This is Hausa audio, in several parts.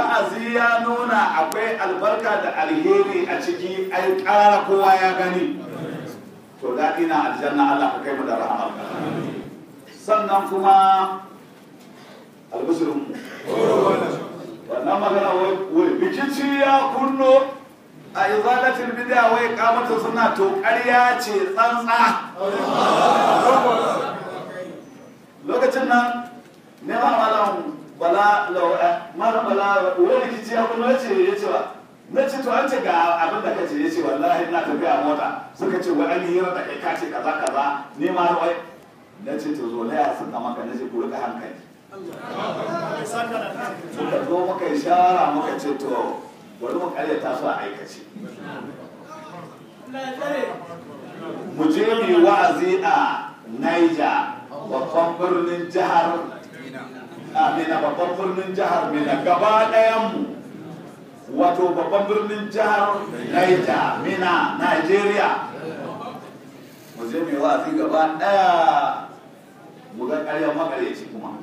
wa'azi ya nuna akwai albarka da alheri a ciki ai ƙara kowa ya gani to daɗi na aljanna Allah ka kai mu da rahama sannan kuma albishirin mu wannan magana wai bikici ya kunno a izalatin bid'a wai kamata suna to ƙarya ce tsantsa lokacin nan ne ma malam bala malam bala wani rikici ya kunno ya ce ya ce ba na ce to an ce ga abin da kace ya ce wallahi ina tafiya mota suka ce wai an yi hira da kai ka ce kaza kaza ne ma wai na ce to zo na ya sun maka na ce ku rika hankali suka zo muka yi shawara muka ce to bari mu karyata su a aikace mu je mu wa'azi a Niger babban birnin jihar Amina babban birnin jihar Mina gaba ɗayan mu wato babban birnin jihar Niger Mina Nigeria mu je mu wa'azi gaba ɗaya mu ga ƙaryar makareci kuma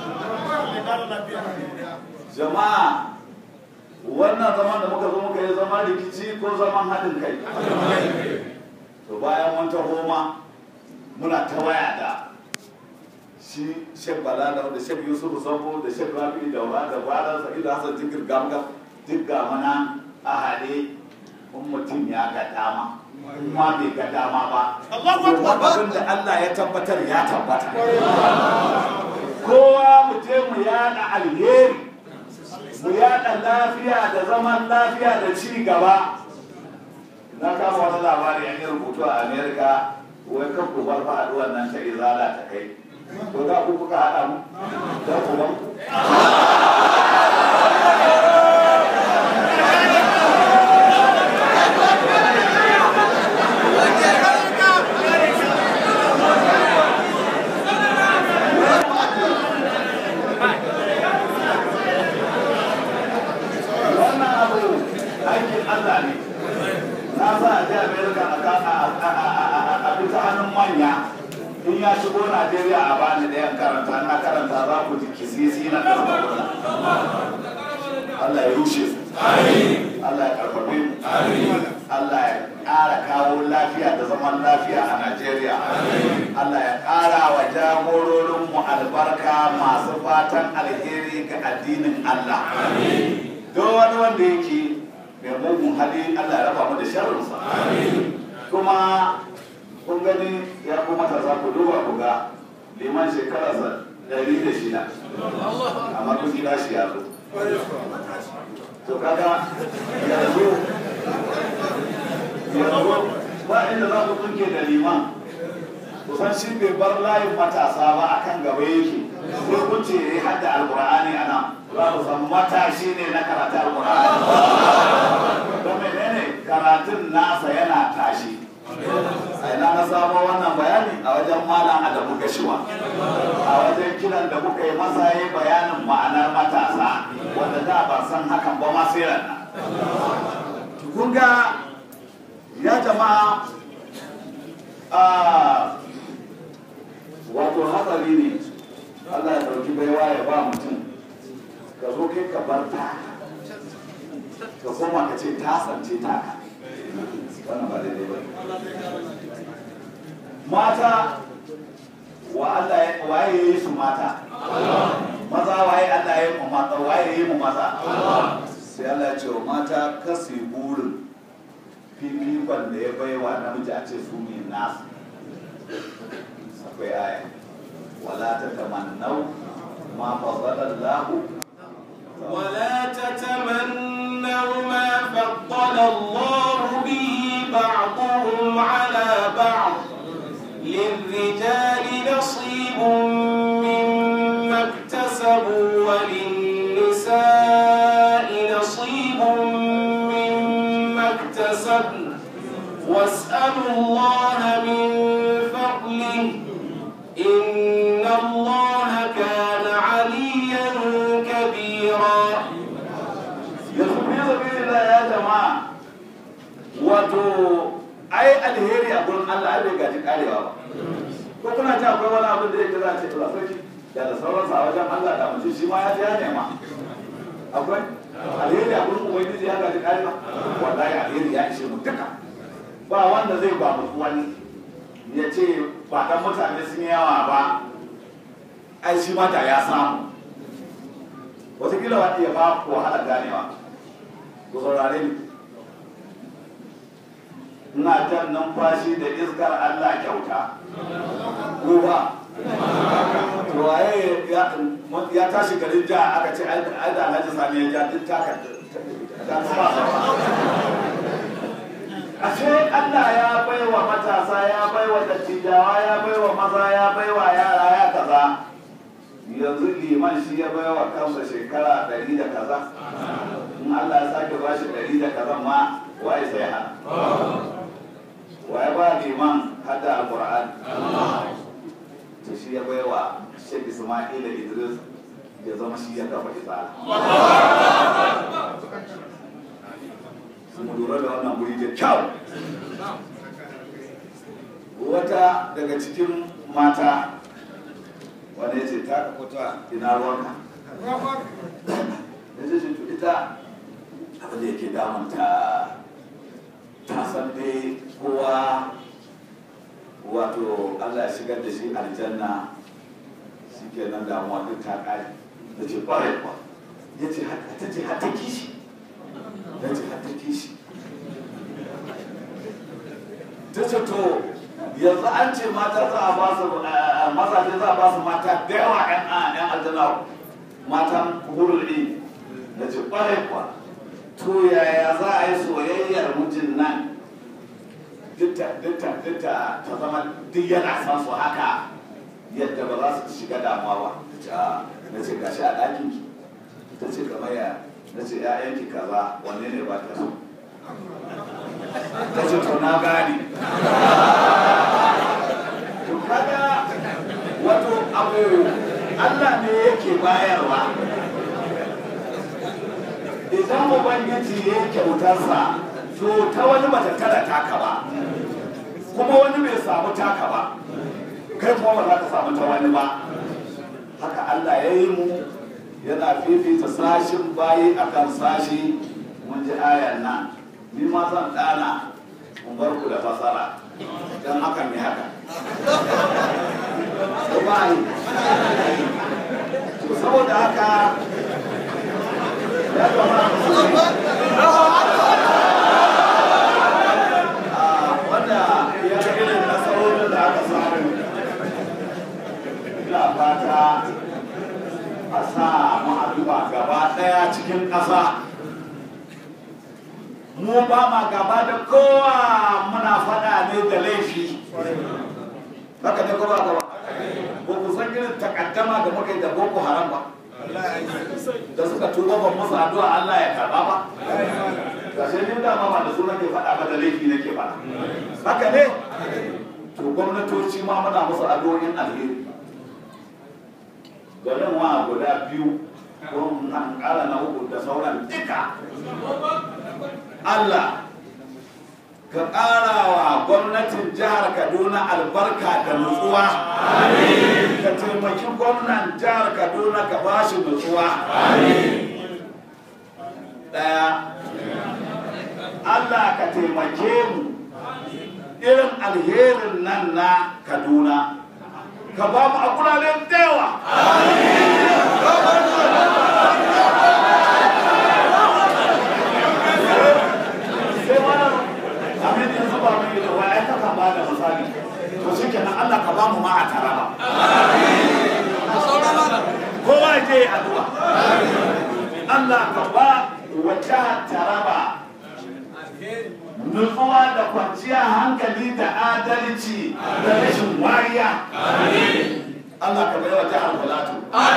jama'a wannan zaman da muka zo muka yi zama rikici ko zaman haɗin kai to bayan mun taho ma muna ta waya da shi shek balala da shek yusuf sabo da shek rafi da wa da bala sa'idu hasan jikir gamgam duk ga mana a haɗe in mutum ya ga dama kuma bai ga dama ba kuma abin da Allah ya tabbatar ya tabbata kowa mu je mu yada alheri mu yada lafiya da zaman lafiya da ci gaba na kama wani labari an yi rubutu a amerika wai kan ku bar faɗuwar nan ta izala ta kai to za ku kuka haɗa mu don ku ban ku wannan abu aikin Allah ne na sa a je America a fita hannun manya in ya shigo Najeriya a bani ɗayan karanta na karanta za ku ji kisisi na karfafa Allah ya rushe su Allah ya karfafe mu Allah ya ƙara kawo lafiya da zaman lafiya a Najeriya Allah ya ƙara wa jagororinmu albarka masu fatan alheri ga addinin Allah don wani wanda yake mai mugun hali Allah ya raba mu da sharrinsa kuma kun gani ya kuma ta za ku duba ku ga liman shekararsa ɗari da shida amma kun gida shi ya zo to kaga yanzu yanzu ba inda za ku tunke da liman kusan shi bai bar layin matasa ba akan gaba yake sai kun ce ya yi hadda alkur'ani a nan za ku san matashi ne na karatu alkur'ani don menene karatun nasa yana tashi a ina na samo wannan bayani a wajen malam adamu gashiwa a wajen kiran da kuka yi masa yi bayanin ma'anar matasa wanda da ban san hakan ba ma sai nan kun ga ya jama'a a wato hatsari ne Allah ya ɗauki baiwa ya ba mutum ka zo kai ka bar ta ka koma ka ce ta sance ta wannan ba daidai ba mata wa Allah ya waye ya yi su mata maza waye Allah ya yi mu mata waye ya yi mu maza sai Allah ya ce wa mata kasi burin fifikon da ya baiwa namiji a ce su ne nasu akwai aya wala ta tamannau ma fadala Allah ولا تتمنوا ما فضل الله به بعضهم على بعض للرجال نصيب مما اكتسبوا وللنساء نصيب مما اكتسبن واسألوا الله من فضله إن الله كان عليا كبيرا yanzu fi sabilillah ya jama'a wato ai alheri a gurin Allah ai bai gaji karewa ba ko kuna ji akwai wani abin da yake za a ce to sarki da da sauransa a wajen Allah da mutum shi ma ya ji ya nema akwai alheri a gurin ubangiji ya gaji kai ba wallahi alheri ya ishe mu duka ba wanda zai ba mu wani ya ce ba dan mutane sun yi yawa ba ai shi ma da ya samu wataƙila wa iya ba ku wahala ganewa ku saurare ni ina jan numfashi da iskar Allah kyauta ko ba to waye ya tashi garin ja aka ce ai da Alhaji Sani ya ja duk taka ta ba ashe Allah ya baiwa matasa ya baiwa dattijawa ya baiwa maza ya baiwa yara ya kaza yanzu liman shi ya baiwa kansa shekara ɗari da kaza in Allah ya sake ba shi ɗari da kaza ma waye sai hana waye ba liman hada alquran to shi ya baiwa Sheikh Ismail Idris ya zama shi ya kafa isala mu lura da wannan guri da kyau wata daga cikin mata wanda ya ce ta kuta ina ruwanka ya ce to ita abin da yake damunta ta san dai kowa wato Allah ya shigar da shi aljanna shi ke nan damuwa duk ta ƙari da ce ƙwarai kuwa ya ce ta ce hata kishi ya ce hata kishi ta ce to yanzu an ce mata za a ba su mazaje za a ba su mata da yawa yan yan aljanna matan hurul in da ce ƙwarai kuwa to yaya za a yi soyayyar mijin nan dukta dukta dukta ta zama duk yana san su haka yadda ba za su shiga damuwa ba na ce gashi a ɗakin ki ta ce kamar ya na ce ‘ya'yanki kaza wanne ne ba ta so ta ce to na gane to kaga wato abu Allah ne yake bayarwa idan ubangiji ya kyautarsa to ta wani bata tara taka ba kuma wani bai samu taka ba kai kuma ba za ka samu ta wani ba haka Allah ya yi mu yana fifita sashin bayi akan sashi mun ji ayan nan ni ma zan dana mun bar ku da fasara dan hakan ne haka to bai to saboda haka ya wanda ya ga irin nasarorin da aka samu ina fata a sa mu addu'a gaba daya cikin ƙasa mu ba ma gaba da kowa muna faɗa ne da laifi haka ne ko ba gaba ko ku san irin takaddama da muka yi da boko haram ba da suka tuba ban musu addu'a Allah ya karba ba ga sai ni dama ba da su nake faɗa ba da laifi nake faɗa haka ne to gwamnatoci ma muna musu addu'o'in alheri garin wa guda biyu ko nan ƙara na uku da sauran duka Allah ka ƙara wa gwamnatin jihar Kaduna albarka da nutsuwa. Ka taimaki gwamnan jihar Kaduna ka ba shi nutsuwa. Ɗaya. Allah ka taimake mu irin alherin nan na Kaduna. Ka ba mu a kuraren da yawa. abin da zuba mai da waya ta kan ba da misali to shi kenan Allah ka ba mu ma a taraba kowa je addu'a Allah ka ba wa jihar taraba nutsuwa da kwanciyar hankali da adalci da rashin wariya Allah ka bai wa jihar Filato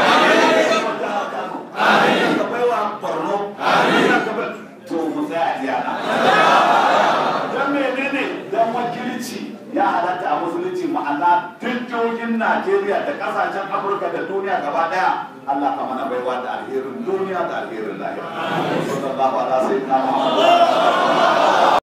ka bai wa Borno ka bai to mu tsaya iyana don menene don wakilci ya halatta a musulunci ma'ana duk jihohin najeriya da kasashen afirka da duniya gaba daya allah ka mana baiwa da alherin duniya da alherin lahira sallallahu alaihi wa sallam